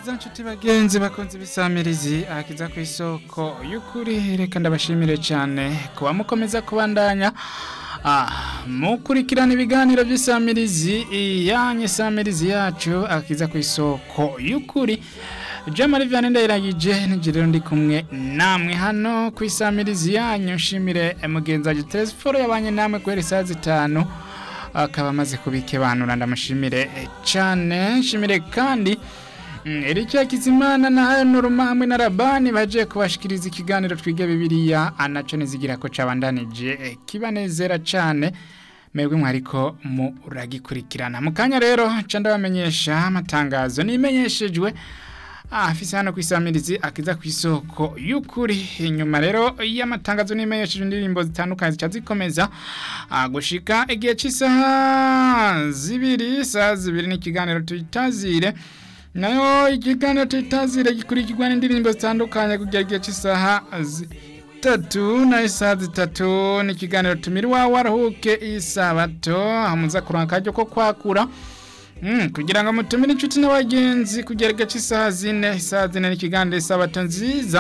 nziza nshuti bagenzi bakunze ibisamirizi akiza ku isoko y'ukuri reka ndabashimire cyane kuba mukomeza kubandanya Ah, mukurikirana ibiganiro by'isamirizi yanyu samirizi yacu akiza ku isoko y'ukuri Jamari Vianney ndayiragije nigiriro ndi kumwe namwe hano ku isamirizi yanyu nshimire mugenzi wacu Telesforo yabanye namwe guhera saa zitanu akaba amaze kubikebanura ndamushimire cyane nshimire kandi Erike Kizimana na hano Ruma hamwe na Rabani baje kubashikiriza ikiganiro twige bibiliya anaco nizigira ko cabandanije kibanezera cyane mwebwe mwariko muragikurikirana mu kanya rero ca ndabamenyesha amatangazo nimenyeshejwe afise hano kwisamirizi akiza ku isoko y'ukuri inyuma rero y'amatangazo nimenyesheje indirimbo zitandukanye zica zikomeza ah, gushika igihe cy'isaha zibiri saa zibiri n'ikiganiro tuyitazire nayo ikiganiro tuyitazire gikurikirwa n'indirimbo zitandukanye kugera igihe cy'isaha zitatu na isaha zitatu n'ikiganiro tumira iwawe waruhuke isabato hamuza kuranka akaryo ko kwakura Mm, kugira ngo mutumire inshuti n'abagenzi kugera igihe cy'isaha zine isaha zine n'ikiganiro isabato nziza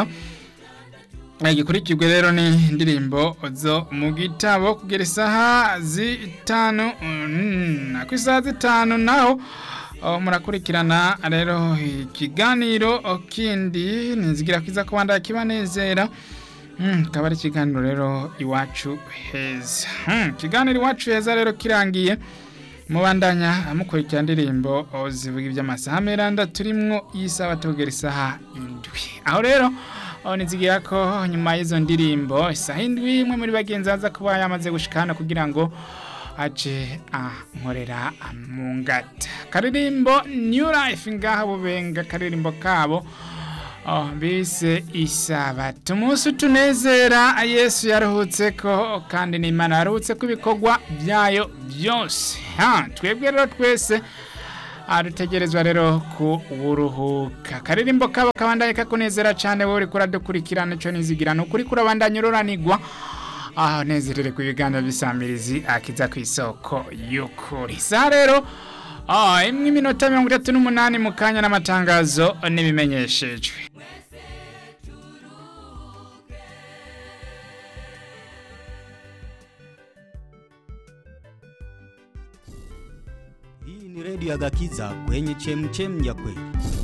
gikurikirwe rero ni indirimbo zo mu gitabo kugera isaha zitanu mm, ku isaha zitanu naho oh, murakurikirana rero ikiganiro kindi nizigira kwiza kubanda kibanezera Mm, kaba ari ikiganiro rero iwacu heza mm, ikiganiro iwacu heza rero kirangiye mubandanya mukurikira indirimbo zivuga iby'amasaha meranda turimwo y'isaha tugera isaha indwi aho rero nizigira ko nyuma y'izo ndirimbo isaha indwi imwe muri bagenzi baza kuba yamaze gushika hano kugira ngo aje ankorera mu ngata karirimbo new life ngaha bubenga karirimbo kabo Oh, bise isabato umunsi utunezera yesu yaruhutse ko kandi n'imana yaruhutse ko ibikorwa byayo byose ha twebwe rero twese dutegerezwa rero kuburuhuka karirimbo kabo kabandanye kakunezera cyane wowe uri kuradukurikirana icyo nizigira ni ukuri kurabandanya ururanigwa aho nezerere ku biganiro by'isamirizi akiza ku isoko y'ukuri sa rero Ah, imwe iminota mirongo itatu n'umunani mu kanya n'amatangazo n'ibimenyeshejwe Hii ni redio ya Gakiza kwenye chemchem ya kweli.